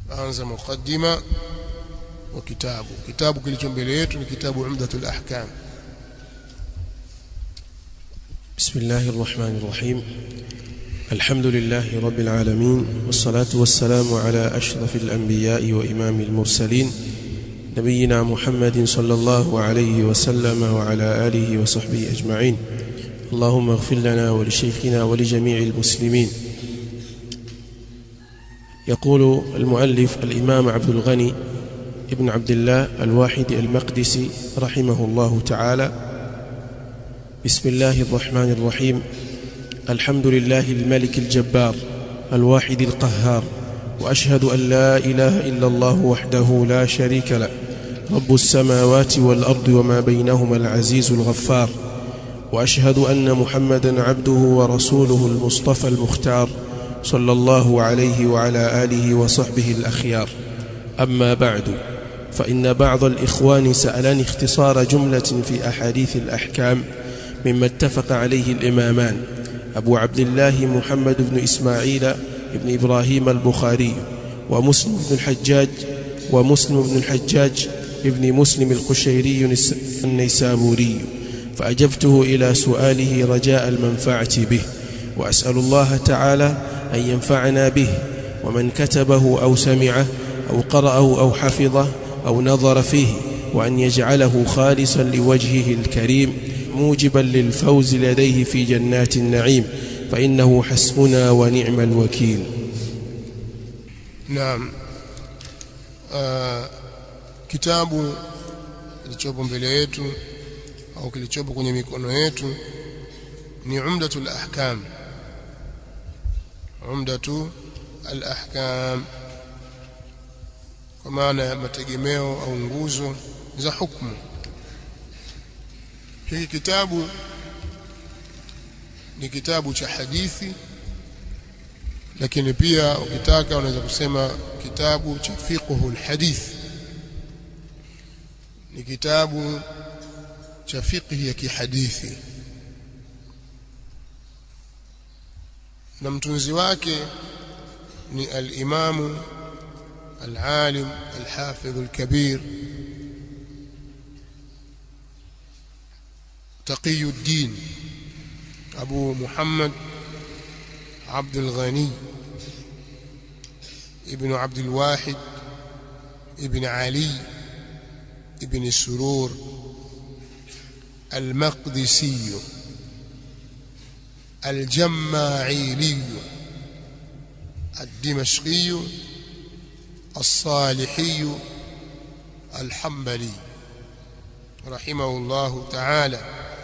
anza mukaddima wa kitabu kitabu kilicho mbele yetu ni kitabu umdatul ahkam بسم الله الرحمن الرحيم الحمد لله رب العالمين والصلاة والسلام على أشرف الأنبياء وإمام المرسلين نبينا محمد صلى الله عليه وسلم وعلى آله وصحبه أجمعين اللهم اغفر لنا ولشيخنا ولجميع المسلمين يقول المؤلف الإمام عبد الغني ابن عبد الله الواحد المقدسي رحمه الله تعالى بسم الله الرحمن الرحيم الحمد لله الملك الجبار الواحد القهار واشهد ان لا اله الا الله وحده لا شريك له رب السماوات والارض وما بينهما العزيز الغفار واشهد ان محمدا عبده ورسوله المصطفى المختار صلى الله عليه وعلى اله وصحبه الاخيار اما بعد فان بعض الاخوان سالني اختصار جمله في احاديث الاحكام مما اتفق عليه الإمامان أبو عبد الله محمد بن إسماعيل بن إبراهيم البخاري ومسلم بن الحجاج ومسلم بن الحجاج ابن مسلم القشيري النيسابوري فأجبته إلى سؤاله رجاء المنفعة به وأسأل الله تعالى أن ينفعنا به ومن كتبه أو سمعه أو قرأه أو حفظه أو نظر فيه وأن يجعله خالصا لوجهه الكريم موجبا للفوز لديه في جنات النعيم فإنه حسبنا ونعم الوكيل naam uh, kitabu kilichopo mbele yetu au kilichopo kwenye mikono yetu ni umdatul ahkam umdatu al-ahkam kwa maana ya mategemeo au nguzo za hukumu hiki kitabu ni kitabu cha hadithi lakini pia ukitaka unaweza kusema kitabu cha fiqhul hadith ni kitabu cha fiqhi ya kihadithi na mtunzi wake ni al-imamu al-alim al-hafidh al-kabir تقي الدين أبو محمد عبد الغني ابن عبد الواحد ابن علي ابن السرور المقدسي الجماعيلي الدمشقي الصالحي الحنبلي رحمه الله تعالى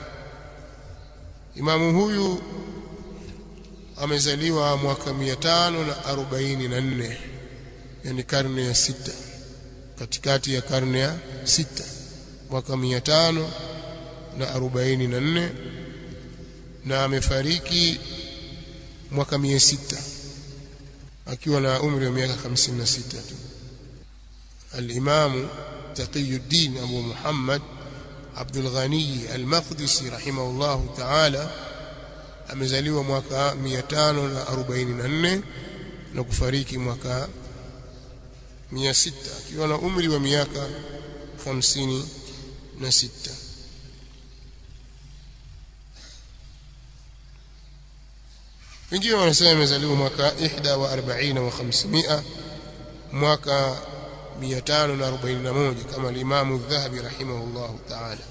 Imamu huyu amezaliwa mwaka 544 yani karne ya sita katikati ya karne ya sita mwaka 544 na amefariki mwaka 600 akiwa na umri wa miaka 56 tu al-Imam Taqiyuddin Abu Muhammad Abdul Ghani Al-Maqdisi rahimahullahu ta'ala amezaliwa mwaka 544 na kufariki mwaka 600 akiwa na umri wa miaka 56 wengine wanasema amezaliwa mwaka 41 wa 500 mwaka 541 kama al-Imam Adh-Dhahabi rahimahullahu ta'ala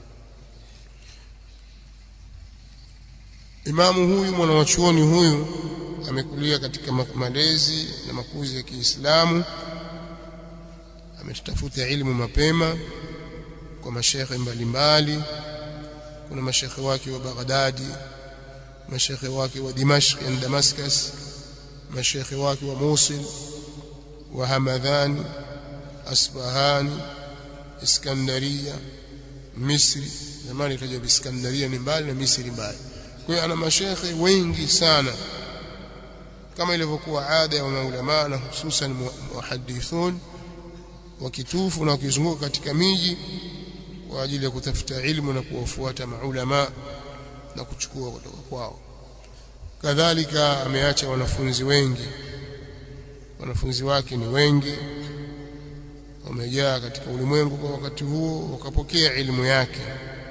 Imamu huyu mwanawachuoni huyu amekulia katika malezi na makuzi ya Kiislamu ametafuta ilmu mapema kwa mashekhe mbalimbali kuna mashekhe wake wa Baghdadi mashekhe wake wa Dimashq na Damascus mashekhe wake wa Mosul wa Hamadhani Asbahani Iskandaria Misri zamani itajwa Iskandaria ni mbali na Misri mbali kwa hiyo ana mashekhe wengi sana kama ilivyokuwa ada ya maulama na hususan muhadithun wakitufu na wakizunguka katika miji kwa ajili ya kutafuta ilmu na kuwafuata maulama na kuchukua kutoka kwao kadhalika ameacha wanafunzi wengi wanafunzi wake ni wengi wamejaa katika ulimwengu kwa wakati huo wakapokea elimu yake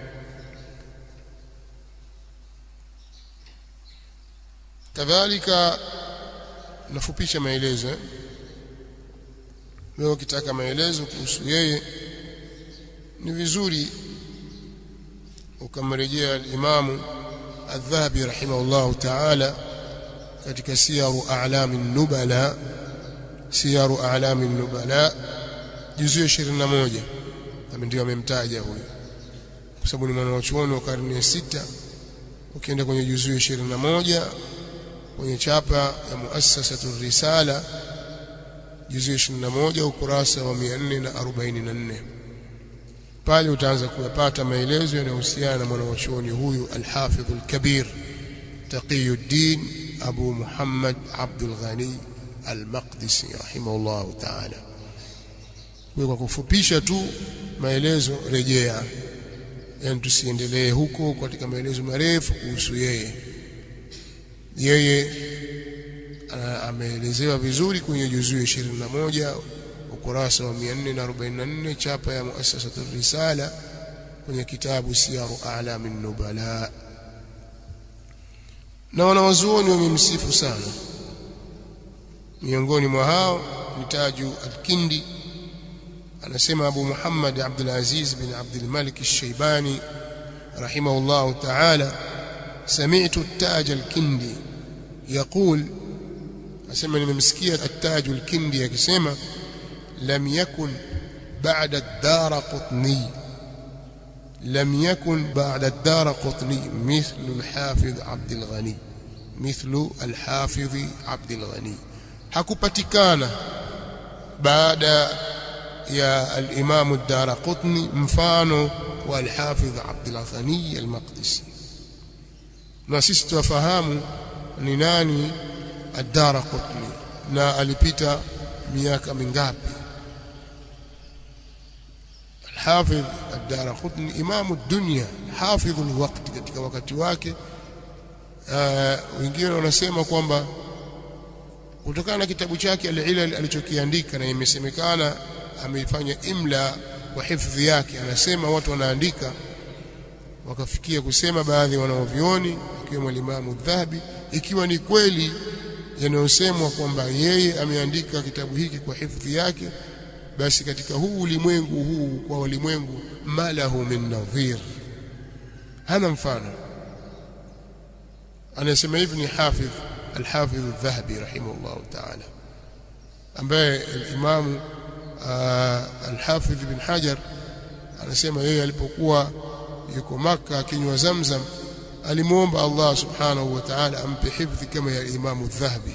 kadhalika nafupisha maelezo wewe ukitaka maelezo kuhusu yeye ni vizuri ukamrejea al-Imamu Adh-Dhahabi rahimahullahu ta'ala katika siyaru a'lami nubala siyaru a'lami nubala juzu 21 kama ndio amemtaja huyo kwa sababu ni mwanachuoni wa karne ya sita ukienda kwenye juzu 21 kwenye chapa ya muassasatu risala juzu 21 ukurasa wa 444 pale utaanza kuyapata maelezo yanayohusiana na mwanachuoni huyu al-Hafidh al-Kabir Taqiyuddin Abu Muhammad Abdul Ghani al-Maqdisi rahimahullah ta'ala kwa kufupisha tu maelezo rejea yani tusiendelee huko katika maelezo marefu kuhusu yeye yeye ameelezewa vizuri kwenye juzuu 21 ukurasa wa 444 chapa ya muassasatu risala kwenye kitabu siyaru a'lamin nubala na wanawazuoni wamemsifu sana miongoni mwa hao ni Taju al-Kindi anasema Abu Muhammad Abdul Aziz bin Abdul Malik al-Shaybani rahimahullah ta'ala سمعت التاج الكندي يقول asema nimemsikia التاج الكندي akisema لم يكن بعد الدار قطني لم يكن بعد الدار قطني مثل الحافظ عبد الغني مثل الحافظ عبد الغني hakupatikana baada ya al-Imam ad-Darqutni mfano wa al-Hafidh Abd al-Ghani al-Maqdisi na sisi tuwafahamu ni nani ad-Darqutni na alipita miaka mingapi al-Hafidh ad-Darqutni imamu dunya hafidhu al-waqt katika wakati wake wengine wanasema kwamba kutokana na kitabu chake al-Ilal alichokiandika na imesemekana ameifanya imla kwa hifadhi yake anasema watu wanaandika wakafikia kusema baadhi ya wanaovioni akiwemo Imam Dhahabi ikiwa ni kweli yanayosemwa kwamba yeye ameandika kitabu hiki kwa hifadhi yake basi katika huu ulimwengu huu kwa ulimwengu malahu min nadhir hana mfano anasema hivi ni hafidh الحافظ الذهبي رحمه الله تعالى ambaye al-Imam al-Hafidh bin Hajar anasema yeye alipokuwa yuko maka akinywa Zamzam alimuomba Allah subhanahu wa ta'ala ampe hifdhi kama ya Imam al-Dhahabi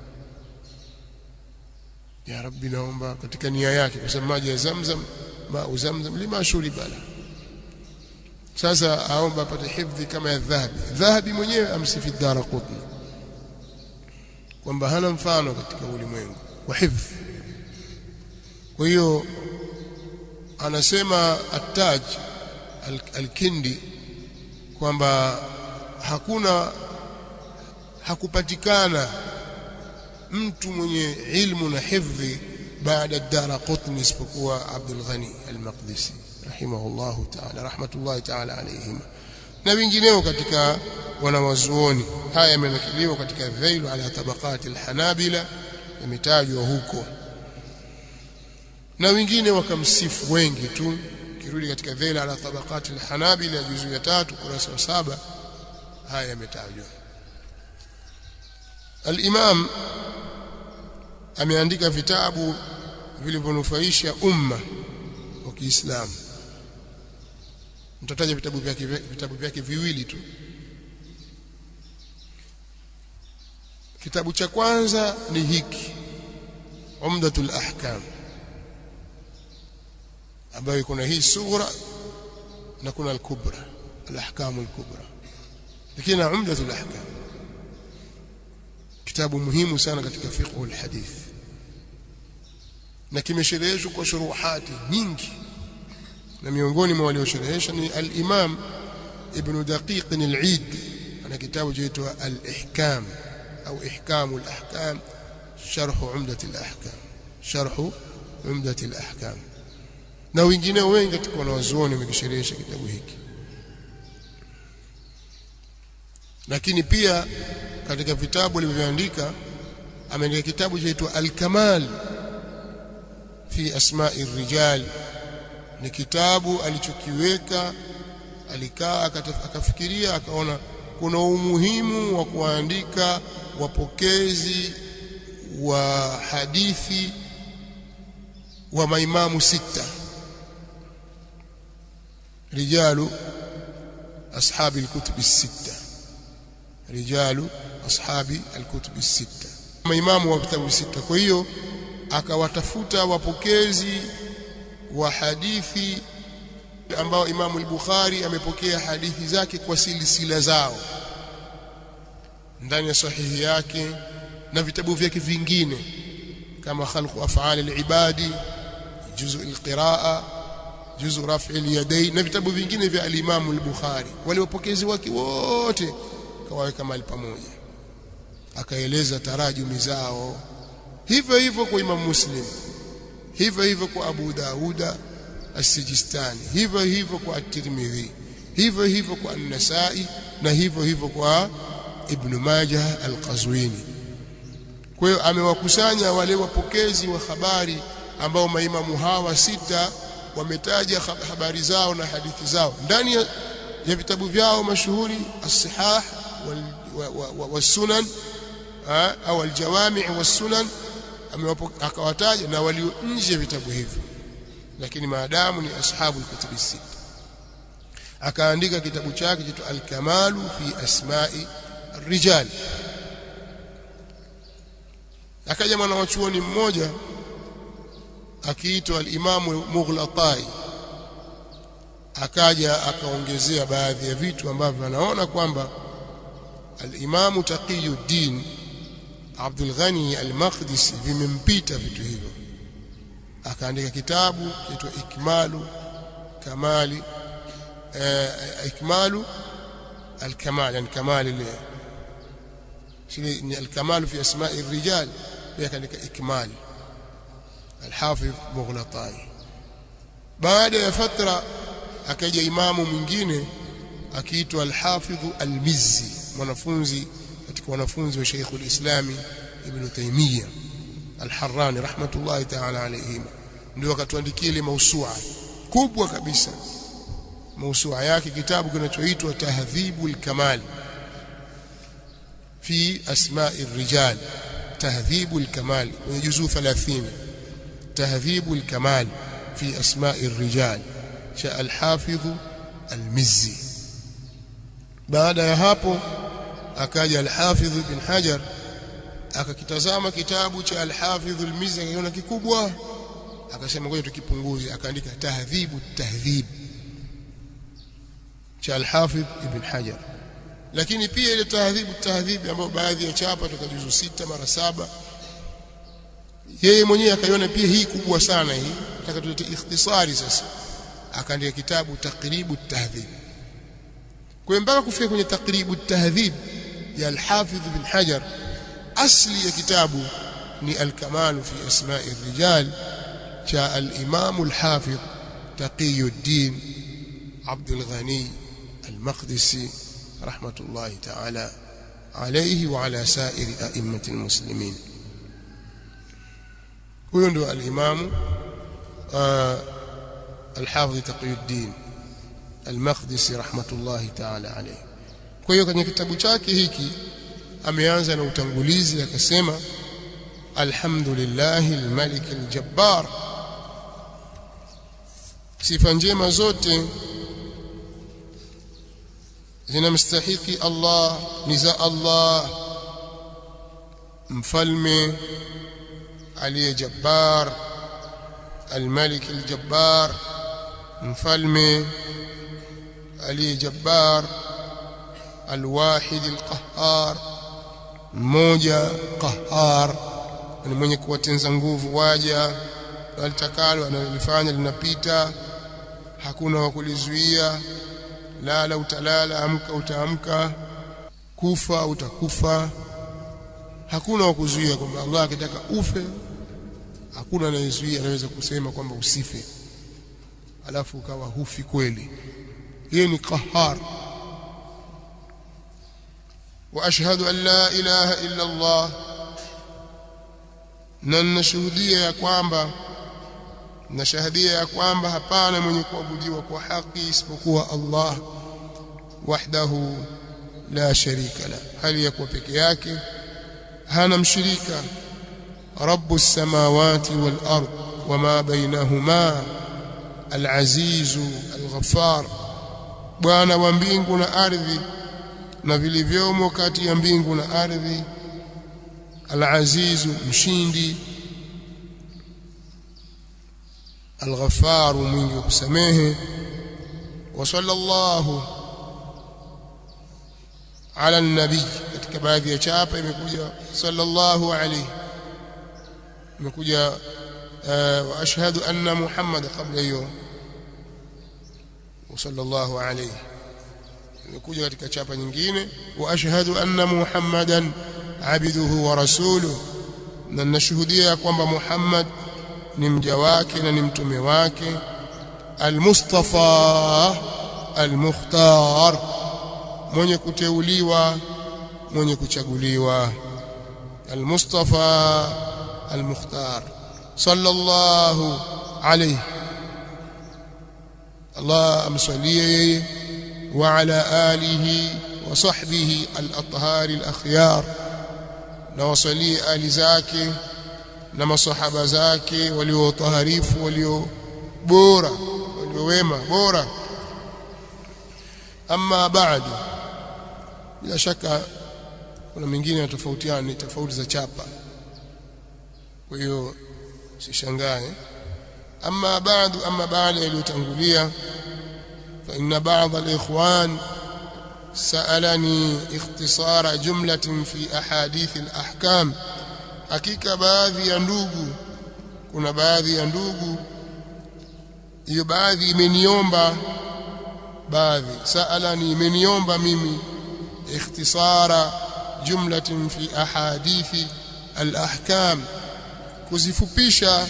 ya Rabbi naomba katika nia yake kwa sababu maji ya Zamzam ma Zamzam lima shuriba la sasa aomba apate hifdhi kama ya Dhahabi Dhahabi mwenyewe amsifi Daraqutni kwamba hana mfano katika ulimwengu wa hifdh kwa hiyo anasema at-Taj al-Kindi kwamba hakuna hakupatikana mtu mwenye ilmu na hifdhi baada Daraqutni isipokuwa Abdul Ghani al-Maqdisi rahimahullahu ta'ala rahmatullahi ta'ala alayhim na wengineo katika wanawazuoni haya yamenakiliwa katika dhailu ala tabaqati alhanabila yametajwa huko na wengine wakamsifu wengi tu kirudi katika dhailu ala tabaqati alhanabila juzu ya tatu kurasa wa saba haya yametajwa al-imam ameandika vitabu vilivyonufaisha umma wa Kiislamu mtataja vitabu vyake vitabu vyake viwili tu kitabu cha kwanza ni hiki Umdatul Ahkam ambayo kuna hii sura na kuna al-kubra al-ahkam al-kubra lakini na Umdatul Ahkam kitabu muhimu sana katika fiqh al-hadith na kimeshereheshwa kwa shuruhati nyingi na miongoni mwa waliosherehesha ni al-Imam Ibn Daqiq al-Eid ana kitabu chaitwa al-Ihkam au Ihkamu al-Ahkam sharh umdat al-ahkam sharh umdat al-ahkam na wengine wengi katika wanawazuoni wamekisherehesha kitabu hiki lakini pia katika vitabu alivyoandika ameandika kitabu chaitwa al-kamal fi asma'i rijal ni kitabu alichokiweka alikaa akafikiria akaona kuna umuhimu wa kuandika wapokezi wa hadithi wa maimamu sita rijalu ashabi alkutub السته rijalu ashabi alkutub السته maimamu wa vitabu sita kwa hiyo akawatafuta wapokezi wa hadithi ambao Imamu al-Bukhari amepokea hadithi zake kwa silsila zao ndani ya sahihi yake na vitabu vyake vingine kama khalqu af'al al-ibadi juzu al-qiraa juzu raf'i al-yadayn na vitabu vingine vya al-Imamu al-Bukhari wale wapokezi wake wote kawaweka mahali pamoja akaeleza tarajumi zao hivyo hivyo kwa Imam Muslim hivyo hivyo kwa Abu Dauda As-Sijistani hivyo hivyo kwa At-Tirmidhi hivyo hivyo kwa An-Nasa'i na hivyo hivyo kwa Ibn Majah Al-Qazwini kwa hiyo amewakusanya wale wapokezi wa habari ambao maimamu hawa sita wametaja habari zao na hadithi zao ndani ya, ya vitabu vyao mashuhuri as-sihah was-sunan au al-jawami' was-sunan akawataja na walio nje vitabu hivyo lakini maadamu ni ashabu al-kutubi sita akaandika kitabu chake kitu al-kamalu fi asma'i ar-rijal akaja mwanachuoni mmoja akiitwa al-Imamu Mughlatai akaja akaongezea baadhi ya vitu ambavyo anaona kwamba al-Imamu Taqiyuddin Abdul Ghani al-Maqdisi vimempita vitu hivyo akaandika kitabu kiitwa Ikmalu Kamali eh, Ikmalu al-Kamal yani kamali ile ni al-Kamal fi asma'i ar-rijal pia kaandika Ikmal al-Hafidh Mughlatai baada ya fatra akaja imamu mwingine akiitwa al-Hafidh al-Mizzi mwanafunzi katika wanafunzi wa Sheikh al-Islami Ibn Taymiyyah al-Harrani rahmatullahi ta'ala alayhim ndio akatuandikia ile mausua kubwa kabisa mausua yake kitabu kinachoitwa Tahdhibul Kamal fi asma'i ar-rijal Tahdhibul Kamal kwenye juzuu 30 Tahdhibul Kamal fi asma'i ar-rijal cha al-Hafidh al-Mizzi baada ya hapo akaja al-Hafidh ibn Hajar akakitazama kitabu cha al-Hafidh al-Mizzi akaona kikubwa akasema ngoja tukipunguze akaandika tahdhibu tahdhib cha al-Hafidh ibn Hajar lakini pia ile tahdhibu tahdhib ambayo baadhi ya chapa tukajuzu sita mara saba yeye mwenyewe akaiona pia hii kubwa sana hii nataka tulete ikhtisari sasa akaandika kitabu taqribu tahdhib kwa mpaka kufika kwenye taqribu tahdhib ya al-Hafidh ibn Hajar asli ya kitabu ni al-kamal fi asma'i ar-rijal cha al-imam al-hafidh taqiyuddin Abdul Ghani al-Maqdisi rahmatullahi ta'ala alayhi wa ala sa'iri a'immati al-muslimin huyo ndio al-imam al-hafidh taqiyuddin al-Maqdisi rahmatullahi ta'ala alayhi kwa hiyo kwenye kitabu chake hiki ameanza na utangulizi akasema alhamdulillahi almalik aljabbar sifa njema zote zinamstahiki Allah ni za Allah mfalme aliye jabbar almalik aljabbar mfalme aliye jabbar alwahid alqahhar mmoja qahhar ni mwenye kuwatenza nguvu waja walitakalo analifanya linapita hakuna wa kulizuia lala utalala amka utaamka kufa utakufa hakuna wa kuzuia kwamba Allah akitaka ufe hakuna anayezuia anaweza kusema kwamba usife alafu ukawa hufi kweli yeye ni qahar wa ashhadu an la ilaha illa Allah na nashuhudia ya kwamba nashahadia ya kwamba hapana mwenye kuabudiwa kwa haki isipokuwa Allah wahdahu la sharika la hali ya kuwa peke yake hana mshirika رب السماوات والأرض وما بينهما العزيز الغفار bwana wa mbingu na ardhi na vilivyomo kati ya mbingu na ardhi al-azizu mshindi al-ghaffar mwingi wa kusamehe wa sallallahu ala an-nabi katika baadhi ya chapa imekuja sallallahu alayhi imekuja wa ashhadu anna muhammad kabla hiyo sallallahu alayhi imekuja katika chapa nyingine wa ashhadu anna muhammadan abduhu wa rasuluhu na nashuhudia kwamba muhammad ni mja wake na ni mtume wake almustafa almukhtar mwenye kuteuliwa mwenye kuchaguliwa almustafa المختار صلى الله عليه الله امصليه وعلى اله وصحبه الاطهار الاخيار نوصلي ال zake na masahaba zake waliotaharifu walio bora waliowema bora amma ba'du bila shaka kuna mengine yanatofautiana ni tofauti za chapa kwa hiyo sishangae amma baadu amma baada yaliyotangulia fa inna ba'd al-ikhwan sa'alani ikhtisara jumlatin fi ahadith al-ahkam hakika baadhi ya ndugu kuna baadhi ya ndugu hiyo baadhi imeniomba baadhi sa'alani imeniomba mimi ikhtisara jumlatin fi ahadithi al-ahkam kuzifupisha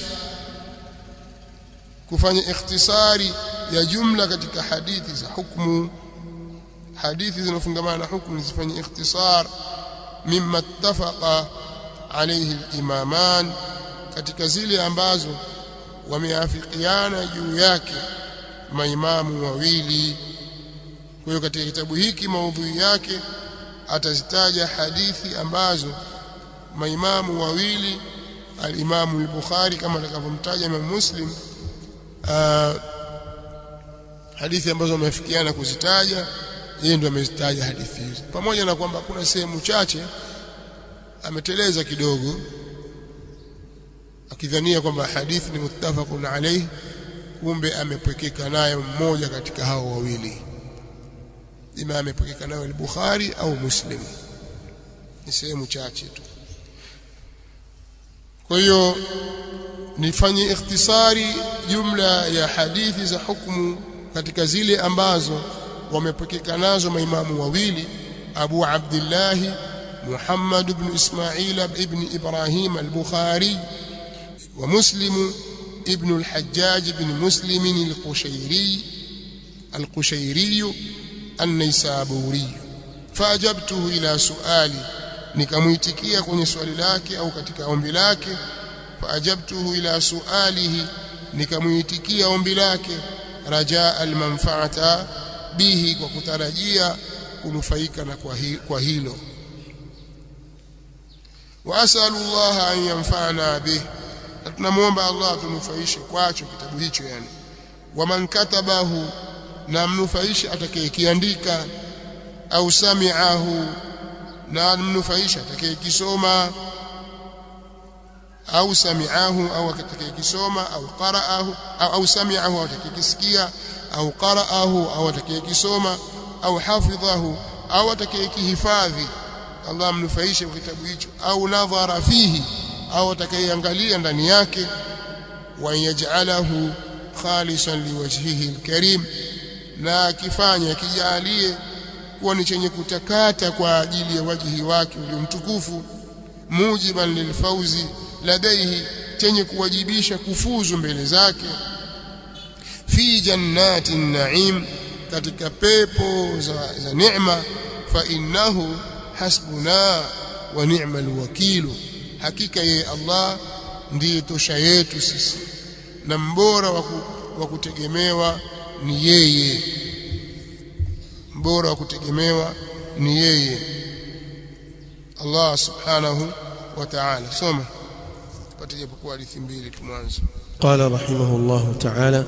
kufanya ikhtisari ya jumla katika hadithi za hukumu hadithi zinafungamana na hukumu zifanye ikhtisar mimma ittafaqa alayhi al-imaman katika zile ambazo wameafikiana juu yake maimamu wawili kwa hiyo katika kitabu hiki maudhui yake atazitaja hadithi ambazo maimamu wawili al-Imam al-Bukhari kama atakavyomtaja Imam Muslim hadithi ambazo wamefikiana kuzitaja yeye ndio amezitaja hadithi hizo pamoja na kwamba kuna sehemu chache ameteleza kidogo akidhania kwamba hadithi ni muttafaqun alayhi kumbe amepwekeka nayo mmoja katika hao wawili ima amepwekeka nayo al-Bukhari au Muslim ni sehemu chache tu kwa hiyo nifanye ikhtisari jumla ya hadithi za hukumu katika zile ambazo wamepokeka nazo maimamu wawili Abu Abdullah Muhammad ibn Ismail ibn Ibrahim al-Bukhari wa Muslim ibn al-Hajjaj ibn Muslim al-Qushayri al-Qushayri an-Naysaburi faajabtuhu ila suali nikamuitikia kwenye swali lake au katika ombi lake faajabtuhu ila sualihi nikamuitikia ombi lake rajaa almanfaata bihi kwa kutarajia kunufaika na kwa, hi, kwa hilo wa asalu Allah an yanfa'ana bih tunamuomba Allah tunufaishe kwacho kitabu hicho yani waman katabahu na mnufaishe atakayekiandika au sami'ahu na mnufaisha atakayekisoma au sami'ahu au atakayekisoma au qara'ahu au, au sami'ahu au atakayekisikia au qara'ahu au atakayekisoma au hafidhahu au atakayekihifadhi Allah amnufaishe kwa kitabu hicho au nadhara fihi au atakayeangalia ndani yake wa yaj'alahu khalisan liwajhihi alkarim na akifanya kijalie kuwa ni chenye kutakata kwa ajili ya wajihi wake uliomtukufu mujiban lilfauzi ladaihi chenye kuwajibisha kufuzu mbele zake fi jannati naim katika pepo za, za neema fa innahu hasbuna wa ni'mal wakilu hakika yeye Allah ndiye tosha yetu sisi na mbora wa kutegemewa ni yeye mbora wa kutegemewa ni yeye Allah subhanahu wa ta'ala soma tupate japokuwa hadithi mbili tu mwanzo قال رحمه الله تعالى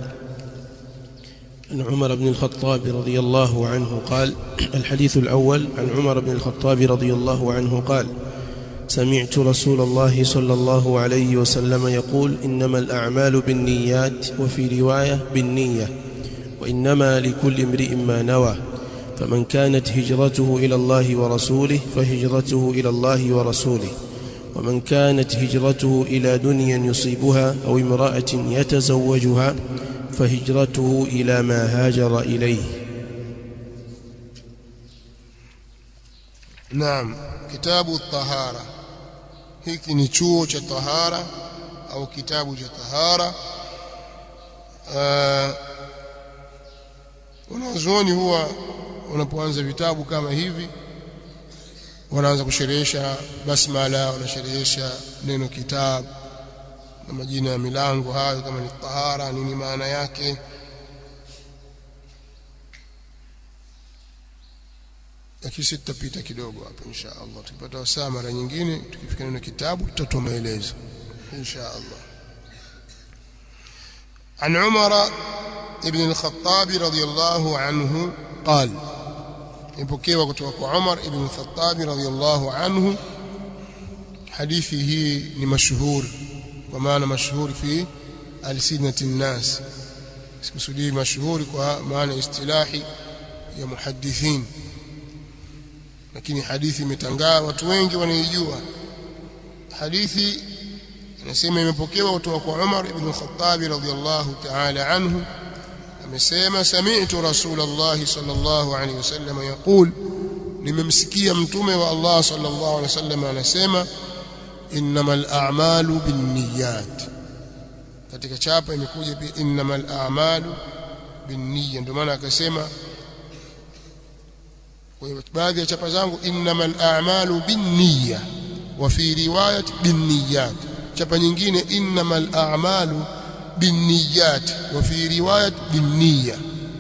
عن عمر بن الخطاب رضي الله عنه قال الحديث الأول عن عمر بن الخطاب رضي الله عنه قال سمعت رسول الله صلى الله عليه وسلم يقول إنما الأعمال بالنيات وفي رواية بالنية وإنما لكل امرئ ما نوى فمن كانت هجرته إلى الله ورسوله فهجرته إلى الله ورسوله ومن كانت هجرته إلى دنيا يصيبها أو امرأة يتزوجها فهجرته إلى ما هاجر إليه نعم كتاب الطهارة hiki ni chuo cha tahara au kitabu cha tahara wanazuoni huwa wanapoanza vitabu kama hivi wanaanza kusherehesha basmala wanasherehesha neno kitabu na majina ya milango hayo kama ni tahara nini maana yake lakini sisi tutapita kidogo hapa insha Allah tukipata wasaa mara nyingine tukifika neno kitabu tutatoa maelezo insha Allah عن عمر ابن الخطاب رضي الله عنه قال ipokewa kutoka kwa Umar ibn al-Khattab radhiyallahu anhu hadithi hii ni mashuhuri kwa maana mashuhuri fi alsinati nnas sikusudii mashuhuri kwa maana istilahi ya muhaddithin lakini hadithi imetangaa watu wengi wanaijua hadithi anasema imepokewa kutoka kwa Umar ibn al-Khattab radhiyallahu ta'ala anhu amesema sami'tu rasulullah sallallahu alayhi wasallam yaqul nimemsikia mtume wa Allah sallallahu alayhi wasallam anasema innamal a'malu binniyat katika chapa imekuja pia innamal a'malu binniyat ndio maana akasema kwa baadhi ya chapa zangu innamal a'malu binniyat wa fi riwayat binniyat chapa nyingine innamal a'malu binniyat wa fi riwayat binniya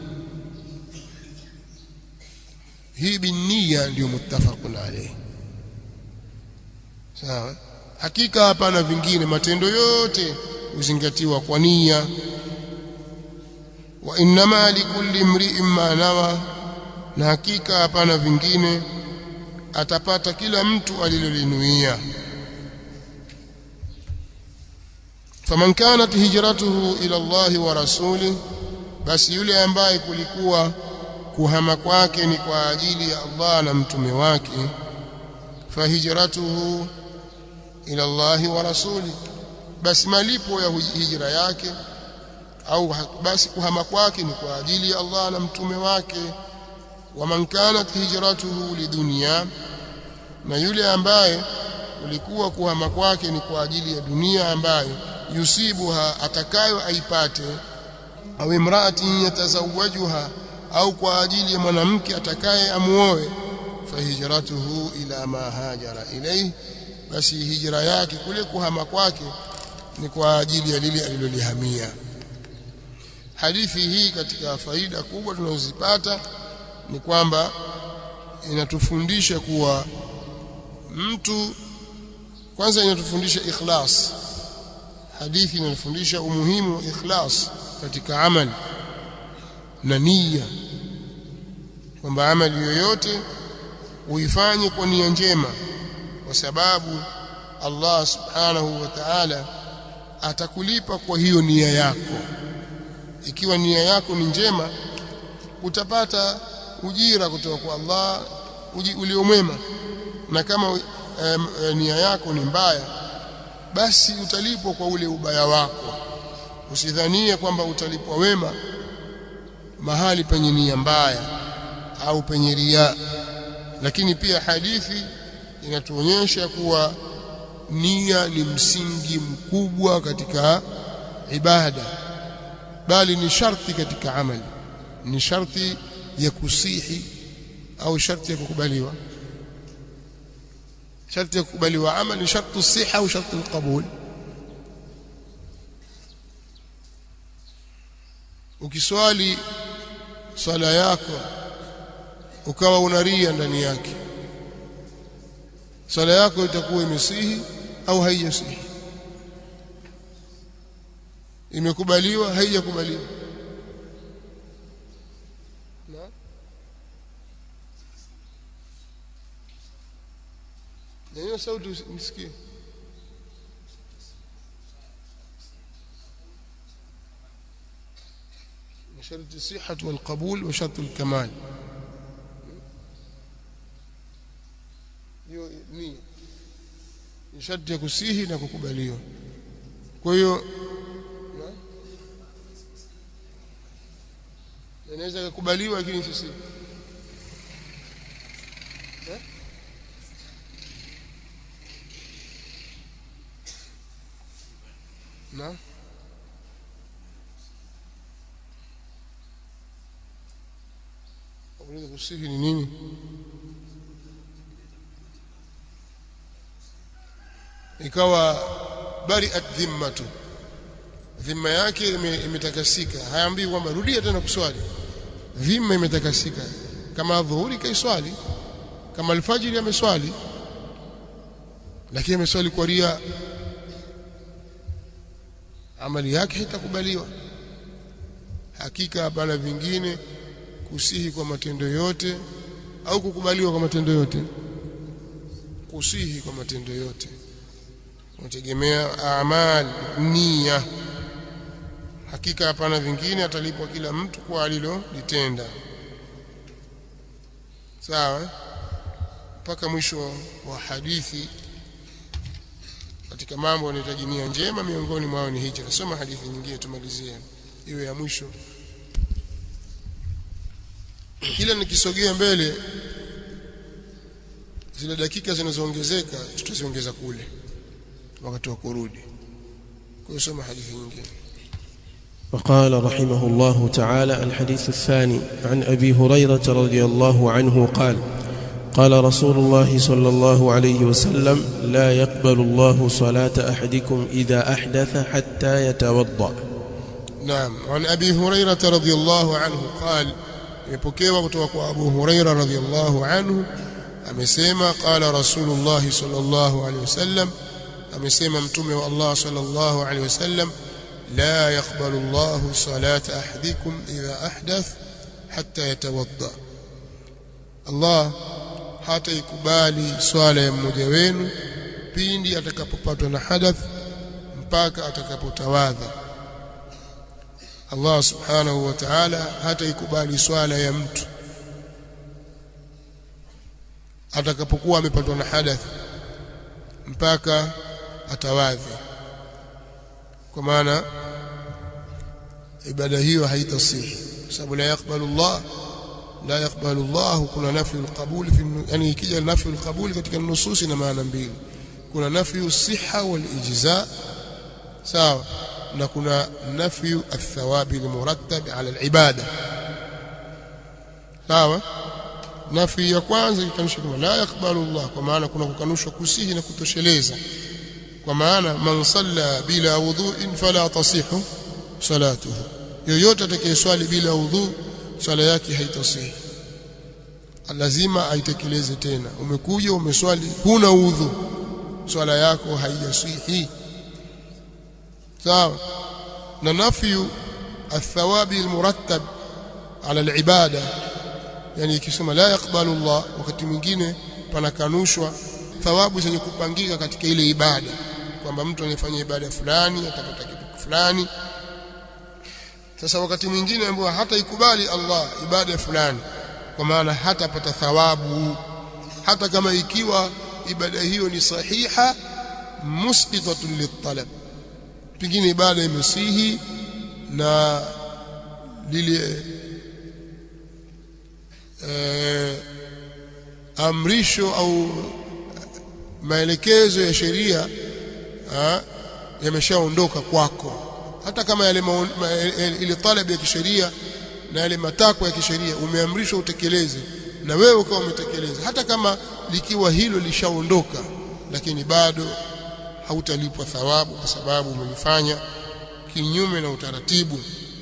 hii binniya ndio muttafaqun alayhi sawa hakika hapana vingine matendo yote huzingatiwa kwa nia wa innama likulli imri'in ma nawa na hakika hapana vingine atapata kila mtu alilolinuia faman kanat hijratuhu ila Allah wa rasulih basi yule ambaye kulikuwa kuhama kwake ni kwa ajili ya Allah na mtume wake fahijratuhu ila Allah wa rasulih basi malipo ya hijra yake au basi kuhama kwake ni kwa ajili ya Allah na mtume wake waman kanat hijratuhu lidunya na yule ambaye ulikuwa kuhama kwake ni kwa ajili ya dunia ambayo yusibuha atakayo aipate au imraatin yatazawajuha au kwa ajili ya mwanamke atakaye amuoe fahijratuhu ila ma hajara ilayhi basi hijra yake kule kuhama kwake ni kwa ajili ya lile alilolihamia hadithi hii katika faida kubwa tunazozipata ni kwamba inatufundisha kuwa mtu kwanza inatufundisha ikhlas hadithi inatufundisha umuhimu wa ikhlas katika amali na nia kwamba amali yoyote uifanye kwa nia njema kwa sababu Allah subhanahu wa ta'ala atakulipa kwa hiyo nia yako ikiwa nia yako ni njema utapata ujira kutoka kwa Allah uliomwema na kama um, nia yako ni mbaya basi utalipwa kwa ule ubaya wako usidhanie kwamba utalipwa wema mahali penye nia mbaya au penye ria lakini pia hadithi inatuonyesha kuwa nia ni msingi mkubwa katika ibada bali ni sharti katika amali ni sharti ya kusihi au sharti ya kukubaliwa sharti ya kukubaliwa amali ni sharti siha au sharti alqabul ukiswali swala yako ukawa unaria ndani yake swala yako itakuwa imesihi au haijasihi imekubaliwa haijakubaliwa na hiyo sauti msikie شرط الصحة والقبول وشرط الكمال hiyo ni ni sharti ya kusihi na kukubaliwa kwa hiyo inaweza kukubaliwa lakini sisi na unaweza kusihi ni nini ikawa bariat dhimmatu dhimma yake imetakasika haambii kwamba rudia tena kuswali dhimma imetakasika kama dhuhuri kaiswali kama alfajiri ameswali lakini ameswali kwa ria amali yake haitakubaliwa hakika hapana vingine kusihi kwa matendo yote au kukubaliwa kwa matendo yote kusihi kwa matendo yote unategemea amal nia hakika hapana vingine atalipwa kila mtu kwa alilolitenda sawa mpaka mwisho wa hadithi katika mambo yanahitaji nia njema miongoni mwao ni hicho nasoma hadithi nyingine tumalizie iwe ya mwisho kila nikisogea mbele zile dakika zinazoongezeka tutaziongeza kule wakati wa kurudi kwa hiyo soma hadithi nyingine وقال رحمه الله تعالى الحديث الثاني عن ابي هريره رضي الله عنه قال قال رسول الله صلى الله عليه وسلم لا يقبل الله صلاه احدكم اذا احدث حتى يتوضا نعم عن ابي هريره رضي الله عنه قال imepokewa kutoka kwa Abu Huraira radhiyallahu anhu amesema qala Rasulullah sallallahu alaihi wasallam amesema mtume wa Allah sallallahu alaihi wasallam la yaqbalu Allah salata ahadikum idha ahdath hatta yatawadda Allah hata ikubali swala ya mmoja wenu pindi atakapopatwa na hadath mpaka atakapotawadha Allah subhanahu wa ta'ala hata ikubali swala ya mtu atakapokuwa amepatwa na hadath mpaka atawadhi kwa maana ibada hiyo haitasihi kwa sababu la yakbalu Allah la yakbalu Allah kuna nafyu alqabul fi yani ikija nafyu alqabul katika nususi na maana mbili kuna nafyu siha wal ijza sawa na kuna nafyu athawabi almurattab ala alibada sawa nafi ya kwanza ikanusha kama la yakbalu Allah kwa maana kuna kukanushwa kusihi na kutosheleza kwa maana man salla bila wudhu'in fala tasihu salatuhu yoyote atakayeswali bila udhu swala yake haitasihi lazima aitekeleze tena umekuja umeswali huna udhu swala yako haijasihi sawa na nafyu athawabi almurattab ala alibada yani ikisema la yakbalu Allah wakati mwingine panakanushwa thawabu zenye kupangika katika ile ibada kwamba mtu anayefanya ibada fulani atapata kitu fulani sasa wakati mwingine ambao hata ikubali Allah ibada fulani kwa maana hatapata thawabu hata kama ikiwa ibada hiyo ni sahiha musqitatun litalab pengine ibada imesihi na lile eh, amrisho au maelekezo ya sheria yameshaondoka kwako hata kama yale ma, ma, ile talabu ya kisheria na yale matakwa ya kisheria umeamrishwa utekeleze na wewe ukawa umetekeleza hata kama likiwa hilo lishaondoka lakini bado hautalipwa thawabu kwa sababu umelifanya kinyume na utaratibu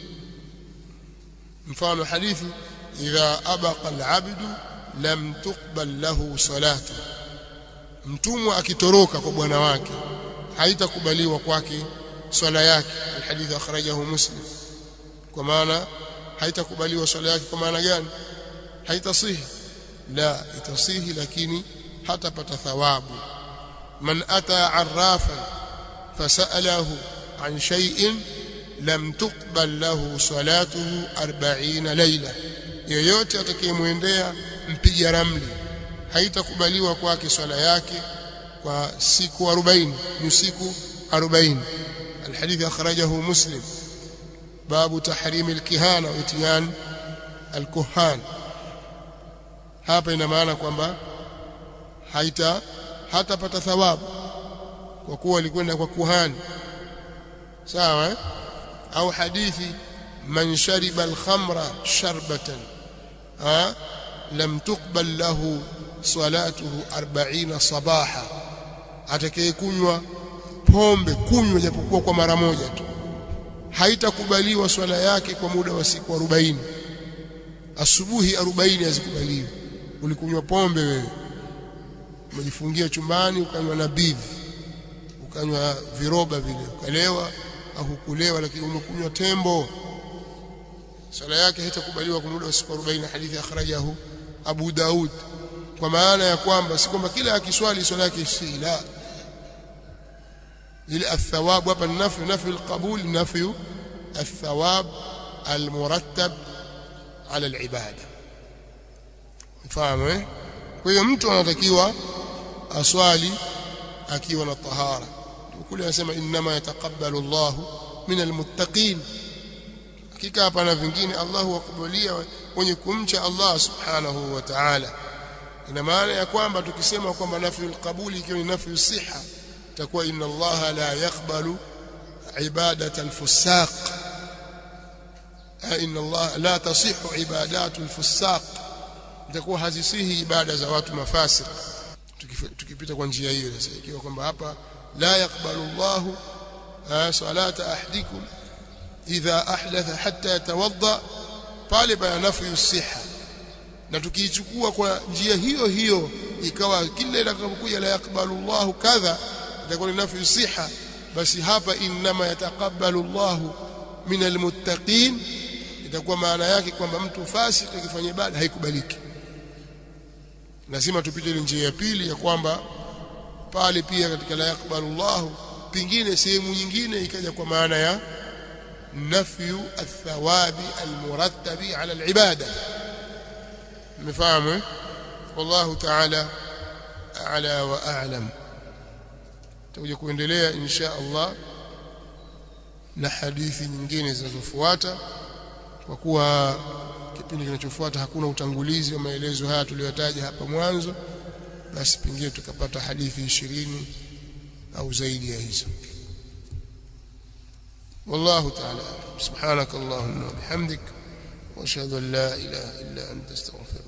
mfano hadithi idha abaqa al-abdu lam tuqbal lahu salatu mtumwa akitoroka kwa bwana wake haitakubaliwa kwake swala yake alhadith akhrajahu muslim kwa maana haitakubaliwa swala yake kwa maana gani haitasihi la itasihi lakini hatapata thawabu man ata arrafan fasalahu an shay'in lam tuqbal lahu salatuhu 40 layla yoyote atakayemwendea mpiga ramli haitakubaliwa kwake swala yake kwa siku 40 ni siku 40 الحديث أخرجه مسلم باب تحريم الكهانة واتيان الكهان hapa ina maana kwamba haita hatapata thawabu kwa kuwa alikwenda kwa kuhani sawa eh? au hadithi man shariba al-khamra sharbatan ha lam tuqbal lahu salatuhu 40 sabaha atakayekunywa pombe kunywa japokuwa kwa mara moja tu haitakubaliwa swala yake kwa muda wa siku 40 asubuhi 40 hazikubaliwi ulikunywa pombe wewe umejifungia chumbani ukanywa na bivi ukanywa viroba vile ukalewa au kulewa lakini umekunywa tembo swala yake haitakubaliwa kwa muda wa siku 40 hadithi akhrajahu Abu Daud kwa maana ya kwamba si kwamba kila akiswali swala yake si la ile athawabu hapa ni nafi nafi alqabul nafi الثواب المرتب على العباده mfahamu eh kwa hiyo mtu anatakiwa aswali akiwa na tahara kule anasema inma yataqabbalu Allahu min almuttaqin hakika hapana vingine Allah huwakubalia wenye kumcha Allah subhanahu wa ta'ala ina maana ya kwamba tukisema kwamba nafyu alqabuli ikiwa ni nafyu siha itakuwa inna Allah la yaqbalu ibadata alfusaq inna Allah la tasihhu ibadatu alfusaq itakuwa hazisihi ibada za watu mafasik tukipita kwa njia hiyo sasa ikiwa kwamba hapa la yakbalu Allahu salata ahdikum idha ahdatha hatta yatawadda pale pana nafyu siha na tukiichukua kwa njia hiyo hiyo ikawa kila itakapokuja la yakbalu Allahu kadha itakuwa ni nafyu siha basi hapa inma yataqabbalu Allahu min almuttaqin itakuwa maana yake kwamba mtu fasik akifanya ibada haikubaliki lazima tupite ile njia ya pili ya kwamba pale pia katika la yakbalu Allah pingine sehemu nyingine ikaja kwa maana ya nafyu athawabi almurattabi ala alibada mfahamu wallahu ta'ala a'la wa a'lam tutakuja kuendelea insha Allah na hadithi nyingine zinazofuata kwa kuwa kipindi kinachofuata hakuna utangulizi wa maelezo haya tuliyotaja hapa mwanzo basi pengine tukapata hadithi ishirini au zaidi ya hizo والله تعالى سبحانك اللهم وبحمدك واشهد ان لا اله الا انت استغفرك